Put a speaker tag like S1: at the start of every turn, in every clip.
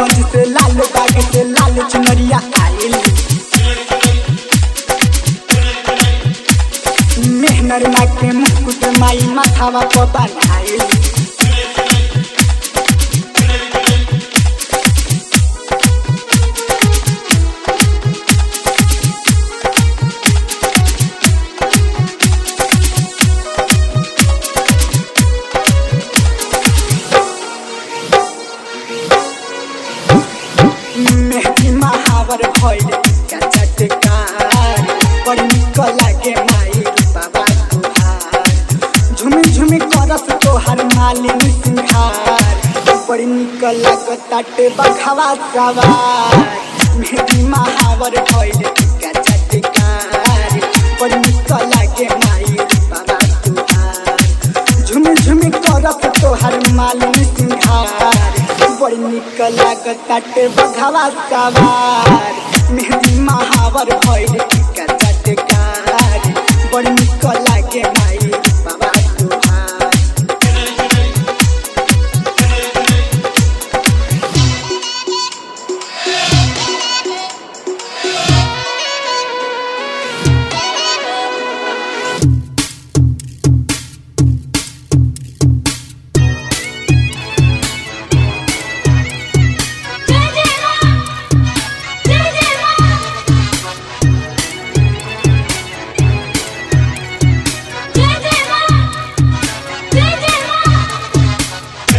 S1: गंज से लाल बाग से लाल चुनरिया आइल मेहनर ना के मुकुट माई माथावा पर बनाइल मेहदी महावर भइल का चटकार बड़ी निक लागे माई बाबा तुहार झुमी झुमी करस तोहर मालिनी सिंघार बड़ी निक लागताटे बघावा सवार मेहदी महावर भइल का चटकार बड़ी निक लागे माई बाबा तुहार झुमी झुमी करस तोहर मालिनी सिंघार बड़ी निक लागताटे बघावा सवार मेहदी महावर भइल टिका चटकार बड़ी निक लागे माई बाबा तुहार
S2: जय जय मां जय जय मां जय जय मां जय जय मां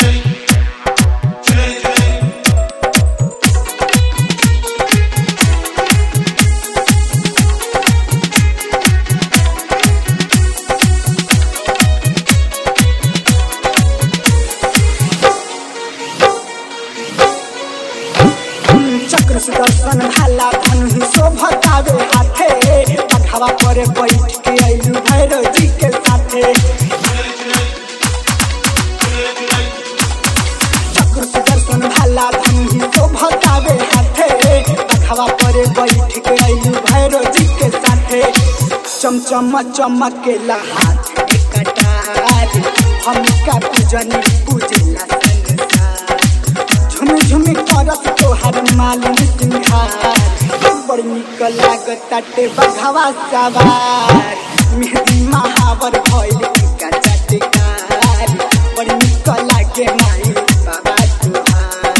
S1: चक्र सुदर्शन भाला धनु शोभतावे हाथे बघावा पर बैठ के अइलू भैरव जी के साथे चक्र सुदर्शन भाला धनु शोभतावे हाथे बघावा पर बैठ के अइलू भैरव जी के साथे चमचम चमकेला हाथ के कटार हमका पूजनी पूजेला संसार झुमी झुमी करस तोहर मालिनी सिंघार बड़ी निक लागताटे बघावा सवार मेहदी महावर भइल टिका चटकार बड़ी निक लागे माई बाबा तुहार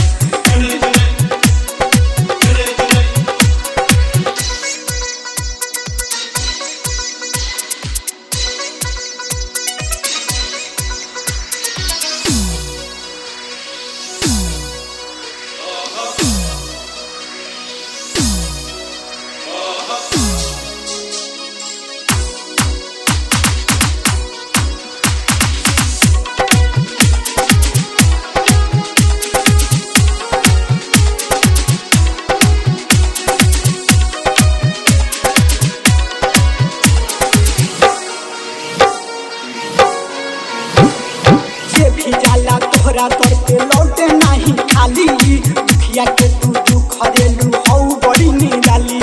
S1: जे भी जाला तोहरा तर पे लौटे नाही खाली दुखिया के तू दुख हरेलू हौ बड़ी निराली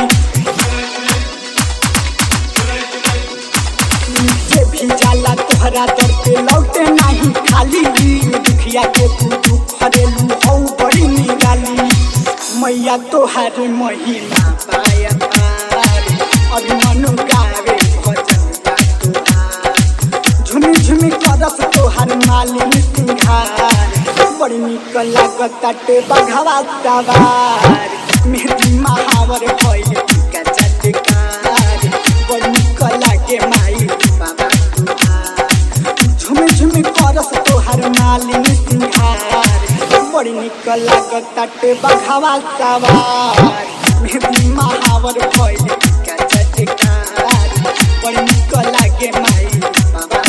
S1: जे भी जाला तोहरा तर पे लौटे नाही खाली दुखिया के तू दुख हरेलू हौ बड़ी निराली मैया तोहार महिमा पाया पार अभिमनु गावे भजन तोहार झुमी झुमी करस तोहार मालिनी सिंघार बड़ी निक लागताटे बघावा सवार मेहदी महावर भइल टिका चटकार बड़ी निक लागे माई बाबा तुहार झुमी झुमी करस तोहार मालिनी सिंघार बड़ी निक लागताटे बघावा सवार मेहदी महावर भइल टिका चटकार बड़ी निक लागे माई बाबा